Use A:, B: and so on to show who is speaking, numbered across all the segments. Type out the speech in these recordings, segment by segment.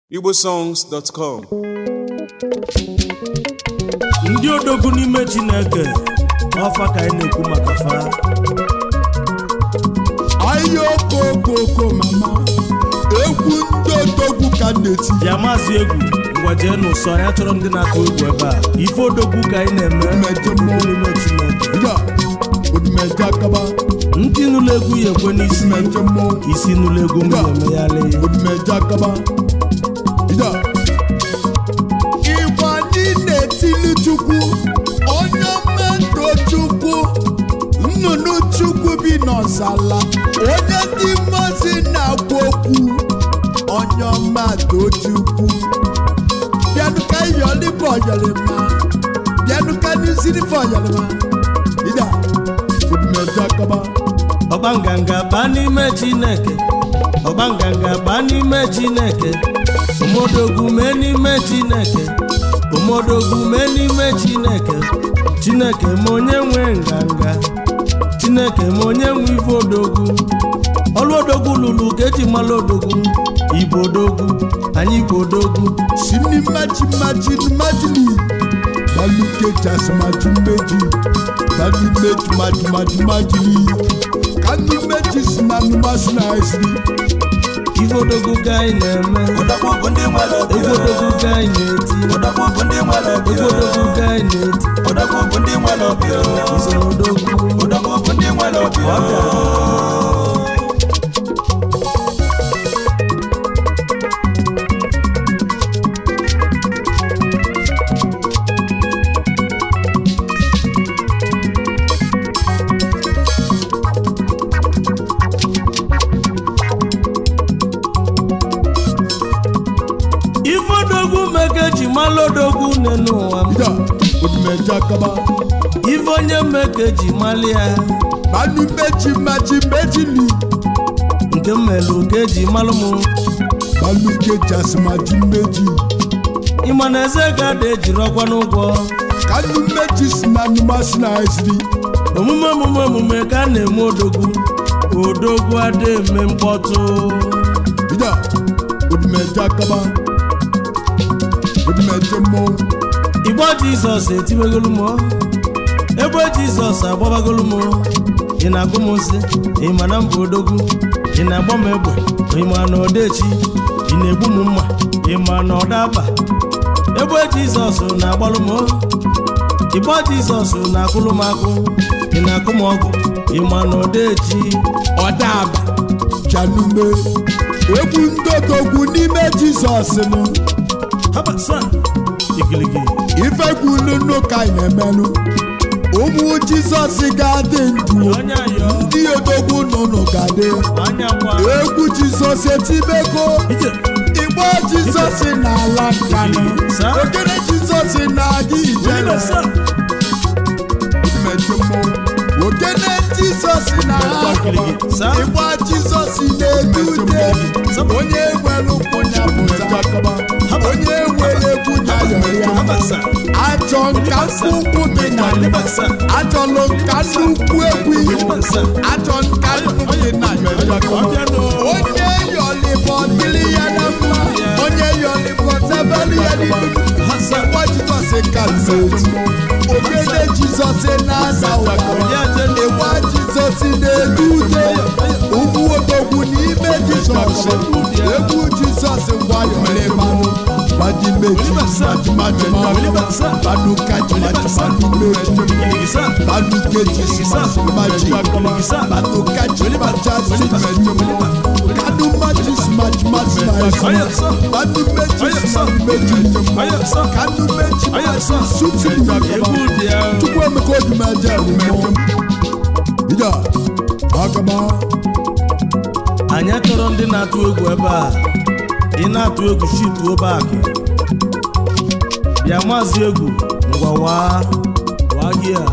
A: igbosongs.com
B: ndị odogwu n'ime chineke ọfa ka anyị na-ekwu maka fa
C: ayokokoko mama egwu ndị odogwu ka m na-eti
B: bịa maazị egwu ngwa jee n'ụsọ ya chọrọ ndị na-atụ egwu ebe a ife odogwu ka anyị na-eme
C: Mmejọ mmụọ.
B: n'ime chineke
C: ya odumeje akaba
B: ntị nụlọ egwu ya ekwe n'isi
C: mmejọ mmụọ
B: isi nụlọ egwu m ga-emeghalị
C: odumeje akaba ya ịgba ndị na-etili chukwu onye mmadụ chukwu nnụnụ chukwu bi n'ọzala onye ndị mmazi na-agwa okwu onye mmadụ chukwu bịanụ ka iyọlịbụ ọyọlịma bịanụ ka n'izirife ọyọlịma ida odumeje akaba
B: ọgba nganga baa n'ime chineke ọgba nganga baa n'ime chineke omodogwu mee n'ime chineke omodogwu mee n'ime chineke chineke ma onye nwe nganga chineke ma onye nwe ife odogwu ọlụ odogwu lụrụ ka eji mara odogwu igbo odogwu anyị igbo odogwu
C: sini maji maji majili baluke jas maji meji kani meji maji maji majili kani meji sinanu masina esiri
B: ife odogwu ka anyị na-eme
D: Odogwu bụ ndị nwere obi
B: egwu odogwu ka anyị na-eti
D: Odogwu bụ ndị nwere obi
B: egwu odogwu ka anyị na-eti
D: Odogwu bụ ndị nwere obi
B: usoro odogwu
D: Odogwu bụ ndị nwere obi
B: ọ bịara ife odogwu meke ji mala odogwu nne n'ụwa m
C: ida odumeje akaba
B: ife onye meke ji mali ya
C: kani meji maji mejili
B: nke m melụ ka eji malụ m
C: baluke jas maji meji
B: ịma na eze ga-ada ejiri ọkwa n'ụgwọ
C: kani meji sinanu masina esiri
B: omume omume omume ka a na-eme odogwu odogwu ada eme mkpọtụ
C: ida odumeje akaba odumeje mmọnwụ
B: igbo jizọs etiwegolu m ebe jizọs agbabagolu m ị na-agụ m nsị ị ma na mba odogwu ị na-agba m egbe ị ma na ọdaechi ị na-egbu m mma ị ma na ọdaba ebe jizọs na-agbalụ m igbo jizọs na-akụlụ m akụ ị na-akụ m ọgụ ị ma na ọdaechi
C: ọdaba chanume egwu ndị odogwu n'ime jizọs nụ
B: habasa igiligi
C: ifegwu nunu ka anyị na-emenụ ụmụ jizọs ga-adị ndụ
B: onye ayọ
C: ndị odogwu nụnụ ga-adị
B: anya gwa
C: egwu jizọs etibego
B: ije
C: igbo jizọs na-ala nkanụ
B: Sa?
C: ogene jizọs na-aga ijele
B: Wilibasa.
C: ogene jizọs na-ala
B: Sa?
C: igbo jizọs na-edude onye nwere ụkwụ ya pụta onye nwere egwu ya yọrọ ya
B: habasa
C: achọ nka ụkwụ dị na
B: Wilibasa.
C: achọlụ nka nnukwu egwu
B: Wilibasa.
C: achọ nka nnukwu dị na
B: ọbịanụ
C: onye yọlịbọ dịrị ya na mma onye yọlịbọ tebeli ya n'ihu
B: hasa
C: Nwa Jizọs ka eti ogene Jizọs na-asa ụwa
B: onye ajenu
C: ịgba Jizọs na-edu ude ugwu odogwu n'ime Jizọs egwu Jizọs gwayọlịbanụ gbajimeji majimajima banu kajimaji banu meji
B: igiligisa
C: banu keji maji banu kaji majazi kanu maji maji maji
B: ayasa
C: banu meji
B: ayasa
C: meji
B: ayasa
C: kanu meji
B: ayasa
C: sutu
B: egwu dị ya
C: tupu emeka odumeje mmụọ ida agaba
B: anyị chọrọ ndị na-atụ egwu ebe a ị na-atụ egwu shituo baakị bịa maazị egwu ngwa waa waa gị a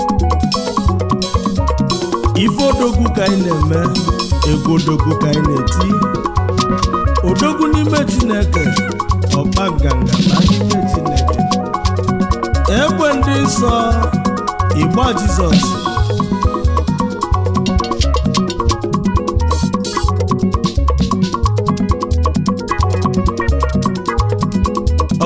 B: ife odogwu ka anyị na-eme egwu odogwu ka anyị na-eti odogwu n'ime chineke ọba nganga na n'ime chineke egbe ndị nsọ igba jizọs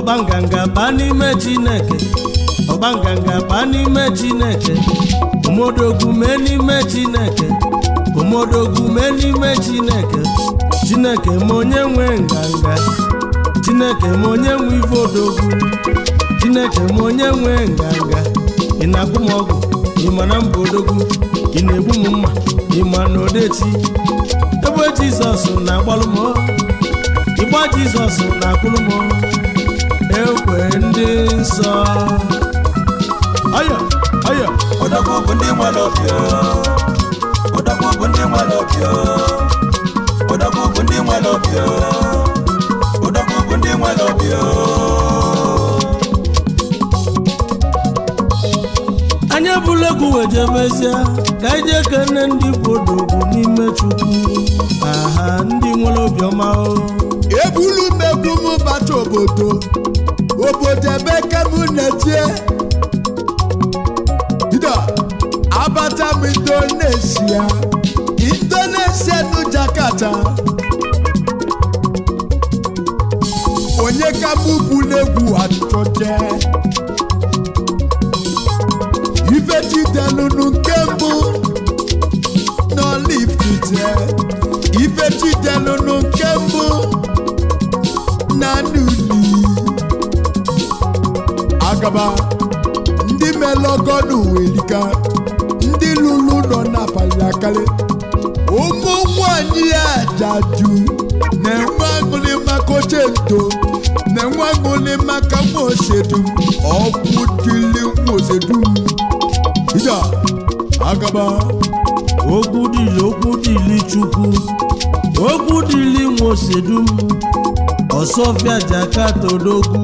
B: ọbanganga baa n'ime chineke ọbanganga baa n'ime chineke omodogwu mee n'ime chineke omodogwu mee n'ime chineke chineke ma onye nwe nganga chineke ma onye nwe ife odogwu chineke ma onye nwe nganga ị na-agwụ m ọgwụ ị ma na mba odogwu ị na-egbu m mma ị ma na odechi ebe jizọs na-agbalụ m ịgba jizọs na-akwụrụ m ekwe ndị nsọ ọyọ ọyọ
D: Odogwu bụ ndị nwere obi o. Odogwu bụ ndị nwere obi o. Odogwu bụ ndị nwere obi o. Odogwu bụ ndị nwere obi o.
B: anyị ebula egwu wejebezie ka anyị jee kene ndị bụ odogwu n'ime chukwu aha ndị nwere obiọma o
C: ebulu megbu m bata obodo obodo ebe kem na-etie ida abata m indonesia indonesia nu jakarta onye ka mụ bulu egwu achọje ife chidelunu nke mbụ n'olifite ife chidelunu nke mbụ na n'uli agaba ndị melọgọnụ welika ndị lụrụ nọ n'abalị akali ụmụ nwanyị ajadu na-enwe aṅụrị maka oche ndo na-enwe aṅụrị maka nwa osedum ọgwụ dịli nwa osedum ija agaba
B: okwu dịli okwu dịli chukwu okwu dịli nwosedum ọsọfịa jakata odogwu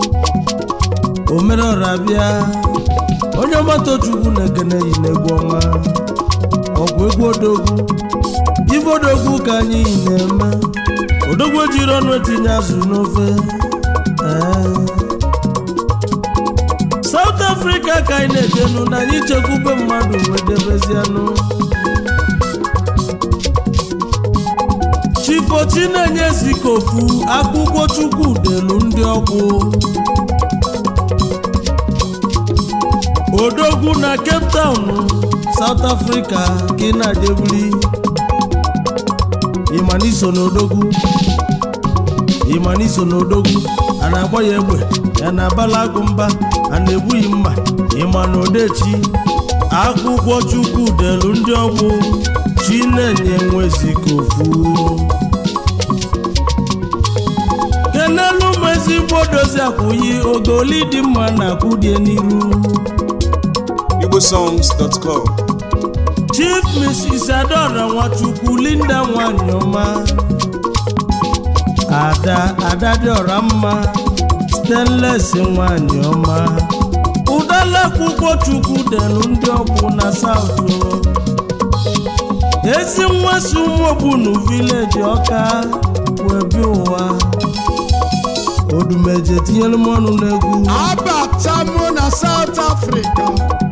B: omerọra bịa onye ọgbata chukwu na-ekene yi n'egwu ọma ọgwụ egwu odogwu ife odogwu ka anyị na-eme odogwu ejiri ọnụ etinye azụ n'ofe ee. South Africa ka anyị na-ejenu na anyị chekwube mmadụ wedebezianụ Chifo Chinenye Zikofu akwụkwọ Chukwu delu ndị ọkwụ Odogwu na Cape Town South Africa ka ị na-adebuli ịmaniso n'odogwu ịmaniso n'odogwu a na-agba ya egbe ya na-abala agụ mba a na-egbughị mma ịma na odechi akwụkwọ chukwu delu ndị ọgbụ chinenye nwezikofu kenelu m ezigbo dozi akwụyi ogoli dị mma na akwụdie n'iru
A: igbosongs.com
B: chief mrs adora nwachukwu linda nwanyị ọma ada ada dị ọra mma stainless nwanyị ọma ụdala akwụkwọ chukwu delu ndị ọkwụ na saụtụ ezi nwa si ụmụogbunu vileji ọka webi ụwa odumeje tinyere m ọnụ n'egwu
C: abata mụ na South Africa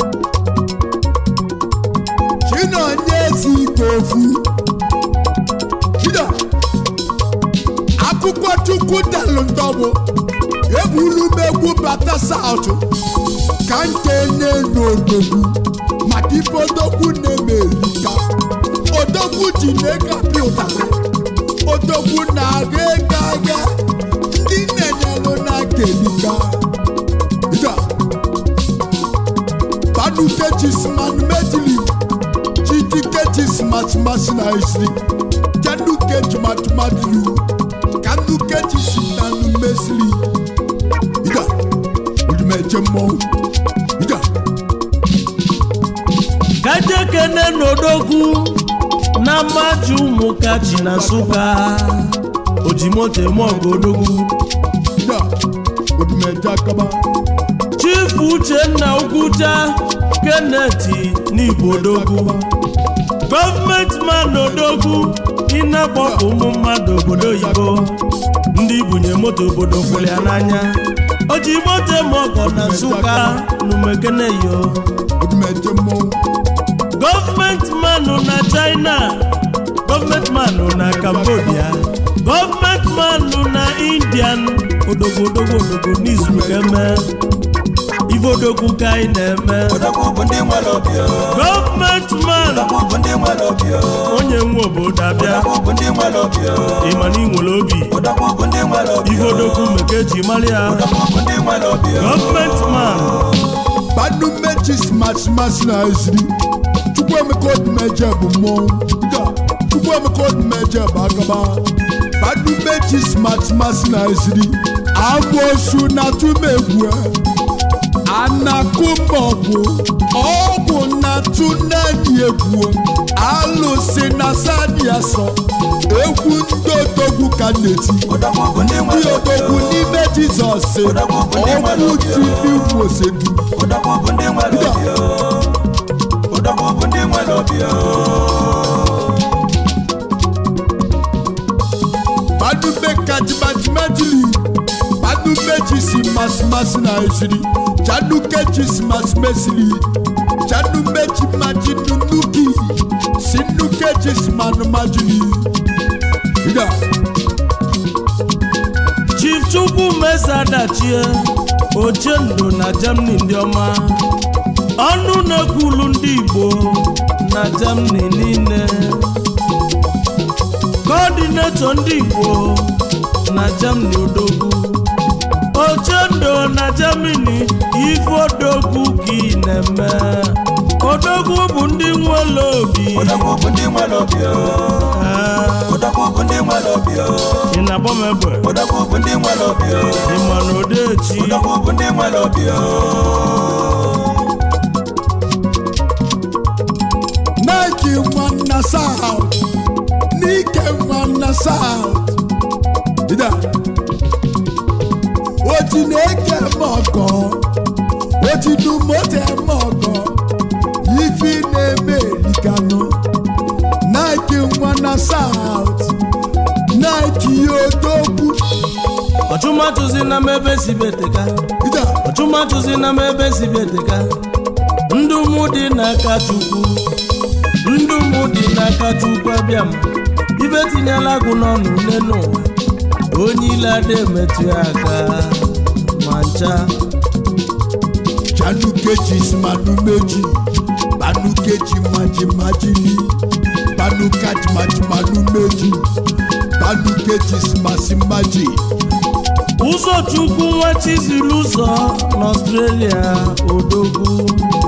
C: chinonye zikofu jide akwụkwọ chukwu delụ ndọbụ ebulu m egwu bata South ka nke nye n'odogwu maka ife odogwu na-eme erika odogwu ji na-egapi ụtarị odogwu na-aga ego aga ndị na-enyelụ na-aka erika Ida. Banu kechis man medili. Chiti kechis mas mas na isri. Kanu kech mat madilu. Kanu kechis nanu mesli. Ida. Udume jemo. Ida.
B: kajekene n'odogwu na mmaji ụmụkachi na nsụka ojimoto eme ọgụ odogwu
C: Ida. Udume jakaba.
B: chief uchenna ugwuja keneti n'igbo odogwu gọọmenti man odogwu ịna-akpọpụ ụmụ mmadụ obodo oyibo ndị bunye moto obodo fụrụ ya n'anya oji moto eme ọgọ na nsụka n'umekeneyo
C: Udume jemo.
B: gọọmenti manụ na china gọọmenti manụ na cambodia gọọmenti manụ na indian odogwu odogwu odogwu n'izu ka eme ife odogwu ka anyị na-eme
D: odogwu bụ ndị nwere obi o.
B: gọọmenti man
D: odogwu bụ ndị nwere obi o.
B: onye nwe obodo abịa
D: odogwu bụ ndị nwere obi o.
B: ịma na ị nwere obi
D: odogwu bụ ndị nwere obi
B: ife
D: o.
B: odogwu meke eji mara ya
D: odogwu bụ ndị nwere obi o.
B: gọọmenti man
C: banu mechi smasị masị na eziri chukwuemeka odimeje bụ mmọnwụ Ida, chukwuemeka odimeje bụ agaba banu mechi smasị masị na eziri agbosu na tumegwu anakumọgwụ ọgwụ na tunani egwu alụsị na sani asọ egwu ndị odogwu ka na-eti
D: odogwu bụ ndị
C: ndị
D: nwere obi
C: odogwu
D: o.
C: n'ime jizọs ọgwụ tili wosedu
D: odogwu bụ ndị nwere obi o. odogwu bụ ndị nwere obi o.
C: Badube kajimajimadili Badube jisi masimasi na esiri Jaduke jisi masimesili Jadume jimajinunuki Sinuke jisi manumajili Ida
B: chief chukwu mesa dachie ochendo na germany ndị ọma ọnụ na-ekwulu ndị igbo na germany niile kọọdinetọ ndị igbo na germany odogwu ochendo na germany ife odogwu ka ị na-eme odogwu bụ ndị nwere obi
D: odogwu bụ ndị nwere obi o.
B: Ah,
D: odogwu bụ ndị nwere obi o.
B: ị na-agba m egbe
D: odogwu bụ ndị nwere obi o.
B: ị ma na odechi
D: odogwu bụ ndị nwere obi o.
C: Nike nwanna South Nike nwanna South Ida Oti na-eke m ọgọ Oti nu moto eme ọgọ Ifi na-eme erikanụ Nike nwanna South Nike odogwu
B: ọchụmatụzi na m ebe si beteka
C: Ida
B: ọchụmatụzi na m ebe si beteka ndụ mụ dị n'aka chukwu ndụ mụ dị n'aka chukwu abịa m ibe tinyela agụ n'ọnụ nne n'ụwa onye ile ada emetụ ya aka ma ncha
C: Chanukechi simanumeji Banukechi majimajili Banukachi majimanumeji Banukechi simasimaji
B: ụzọ chukwu nwa chiziri ụzọ n'ọstrelia odogwu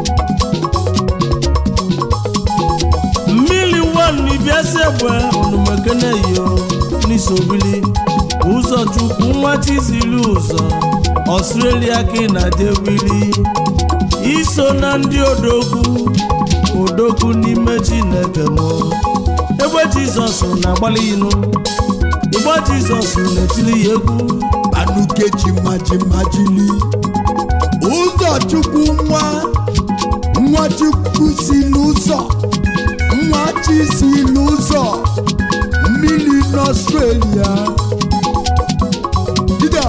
B: mmiri wan ibiasi egbe onumekeneyo n'isobili ụzọ chukwu nwa chiziri ụzọ ọstrelia ka ị na-adewili iso na ndị odogwu odogwu n'ime chineke mụ egbe jizọs na-agbalị inu igbe jizọs na-etili ya egwu
C: Banukechi majimajili Ụzọchukwu nwa Nwa Chukwu si n'ụzọ Nwa chi si n'ụzọ Mmiri n'Australia Dida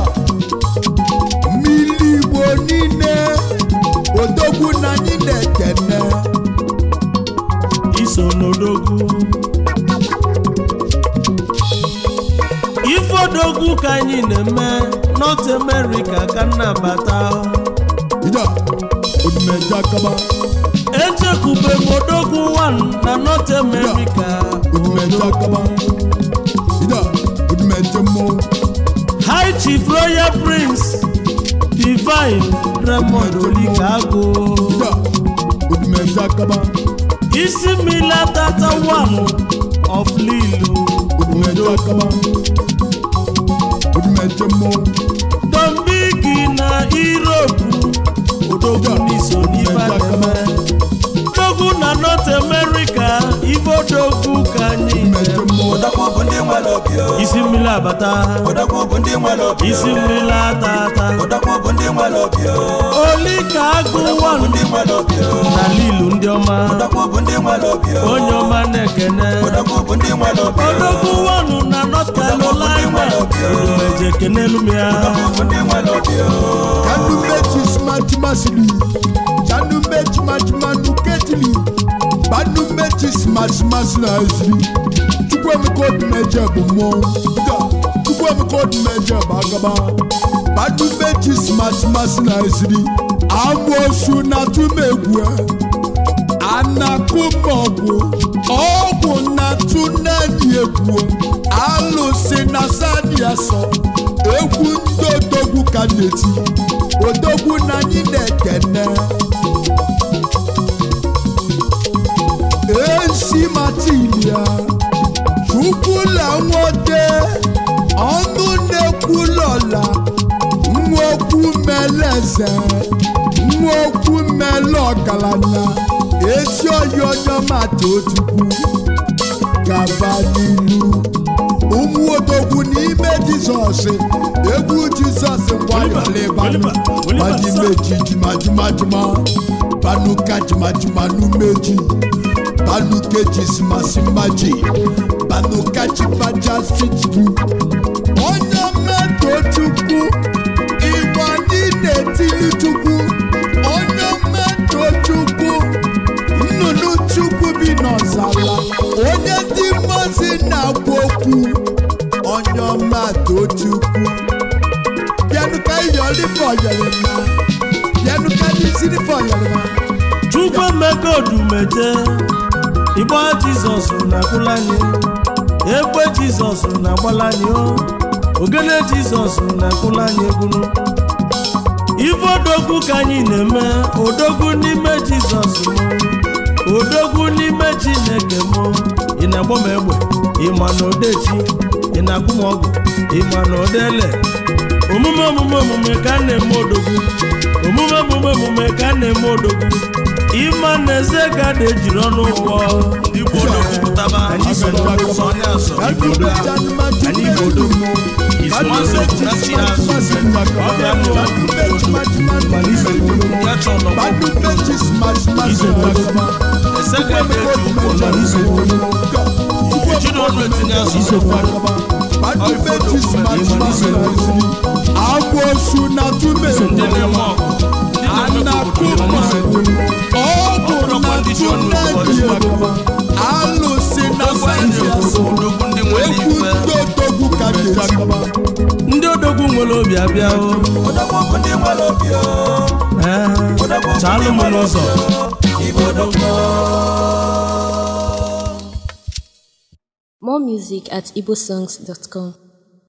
C: Mmiri Igbo niile Odogwu na anyị na-ekene
B: iso n'odogwu ife odogwu ka anyị na-eme north america ka nnabata
C: Dida Odimeja kaba
B: echekube m odogwu 1 na north america
C: Odimeja kaba Dida Odimeja mmọnwụ
B: high chief royal prince divine raymond olikago
C: Dida Odimeja kaba
B: isi mmila tata 1 of lilu
C: Odimeja kaba Odimeja mmọnwụ
B: dombigi na europe odogwu n'iso n'ife a na-eme odogwu na north america ife odogwu ka anyị
C: Odimeja
B: na-eme.
C: mmọnwụ
D: odogwu bụ ndị nwere obi o.
B: isi mmiri abata
D: odogwu bụ ndị nwere obi o.
B: isi mmiri atata
D: odogwu bụ ndị nwere obi o.
B: oli ka agụ
D: odogwu bụ
B: wan
D: ndị nwere obi o.
B: na lilu ndị ọma
D: odogwu bụ ndị nwere obi o.
B: onye ọma na-ekene
D: odogwu bụ ndị nwere obi o.
B: odogwu wanu na north carolina odumeje kenelu m ya
D: odogwu bụ ndị nwere obi o.
C: Kanumechi smajimasili Chanumechi majimanuketili Banumechi smajimasili ezili Chukwuemeka Odimeje bụ mmọnwụ Dida chukwu emeka odimeje bagaba badu meji smasịmasị na eziri amụosu na tumegwu anakụmọgwụ ọgwụ na tuneni egwu alụsị na sani asọ egwu ndị odogwu ka na-eti odogwu na anyị na-ekene esi matilia chukwula nwoke ọnụ na-ekwulọla nwokwu meleze nwokwu mele ọgaranya ezi oyi onye mata otukwu gaba n'ilu ụmụ odogwu n'ime jizọs egwu jizọs gwayọlịbanụ majimeji jimajimajima banuka jimajima n'umeji banukeji simasimaji banukaji bajasitru onye mmetọ chukwu igbo niile tili chukwu onye mmetọ chukwu nnụnụ chukwu bi n'ọzala onye ndị mmazi na-agwa okwu onye ọma tochukwu bịanụ ka iyọli fọyọrọ ma bịanụ ka n'isiri fọyọrọ ma
B: chukwu emeka odumeje igba jizọs na-akwụla anyị egbe jizọs na-agbala anyị o ogene jizọs na-akwụla anyị egwunu ife odogwu ka anyị na-eme odogwu n'ime jizọs mụ odogwu n'ime chineke mụ ị na-agba m egbe ịma na odechi ị na-akwụ m ọgwụ ịma na odele omume omume omume ka a na-eme odogwu omume omume omume ka a na-eme odogwu ịma na eze ga da ejiri ọnụ ụwa
A: ndị Igbo odogwu pụtaba
B: Anyị so n'ọdụ.
A: sọ onye asọ
C: Anyị
A: Igbo odogwu.
B: Anyị Igbo odogwu.
A: Ismaso na chi azụ ọbịa mụ ya chọ nọgbọ ese ga ebe eji ụkwụ nọ ejiri ọnụ etinye azụ
C: agbosu na tume
A: ndị na-eme ọgụ ndị na-eme ka obodo
C: ọgwụ
A: ọma
C: na tunedi alụsị na
A: odogwu anyị
C: sayensị
A: na-ekwu odogwu ndị nwere
C: egwu
A: ife
C: ndị odogwu ka na-eti
B: ndị odogwu nwere obi abịa o
D: Odogwu bụ ndị nwere obi o.
B: ee
D: Odogwu bụ
B: chalụ
D: ndị
B: m
D: nwere
B: n'ụzọ
D: obi o. Igbo odogwu.
E: More music at igbosongs.com.